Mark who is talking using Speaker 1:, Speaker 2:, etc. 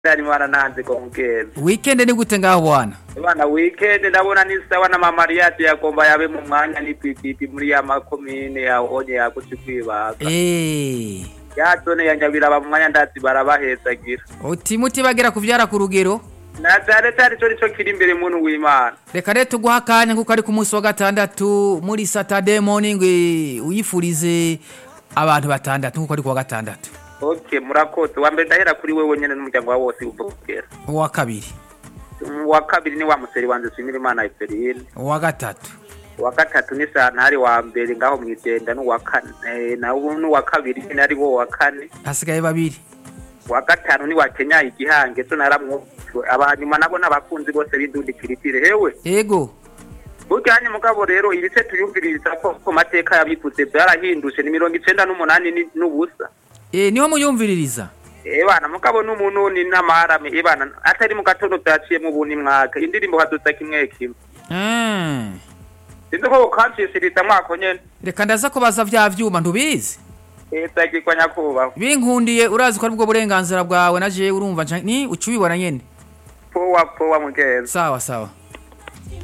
Speaker 1: ari mwana nanze ko mugenzi
Speaker 2: weekend ni gute ngaho bwana
Speaker 1: bana weekend ndabona ni sawa na mama Mariade yagomba yabe mu mwanya ni pipipi muri ya makomine ya onye yakuti kwibaga
Speaker 2: eh
Speaker 1: ya zone ya Nyabiraba mu mwanya ndazi barabahezagira
Speaker 2: uti muti bagera kuvyara ku rugero
Speaker 1: na cyane cyane cyo nico kiri imbere muntu w'Imana
Speaker 2: reka rero tuguha akanya kuko ari ku munsi wa gatandatu muri saturday morning eh, uyifurize abantu batandatu kuko ari ku wa gatandatu
Speaker 1: okay murakoze wa mbere ndahera kuri wewe nyene n'umuryango wawe wose uvugera
Speaker 2: uwa kabiri
Speaker 1: wa kabiri ni wa museri wanje Swimira Imana Eferine
Speaker 2: uwa gatatu
Speaker 1: wa gatatu ni santari wa mbere ngaho mwigenda n'uwa kane na n'uwa kabiri ni ari wo wa kane
Speaker 2: hasigaye babiri
Speaker 1: wa gatanu ni wa Kenya igihange so naramwo abanyuma nabo n'abakunzi bose b'indundikiritire hewe
Speaker 2: ego
Speaker 1: burya mugabo rero ibice tuyumviriza ko ku mateka yabivuze byarahindutse ni mirongo icenda n'umunani ni- n'ubusa
Speaker 2: eh niho muyumviririza
Speaker 1: ebana mugabo n'umuntu ni n'amarame ebana atari mu gatondo byaciyemo ubu ni mwaka indirimbo hadusa kimwe kimwe
Speaker 2: Mm.
Speaker 1: sinzi ko ukancishiriza mwako nyene
Speaker 2: reka ndaza kubaza vya vyuma ntubizi
Speaker 1: ezagirwa nyakubahwa
Speaker 2: binkundiye urazi ko aribwo burenganzira bwawe na jewe urumva nca- ni uca ubibona nyene
Speaker 1: powa powa mugenzi
Speaker 2: sawa sawa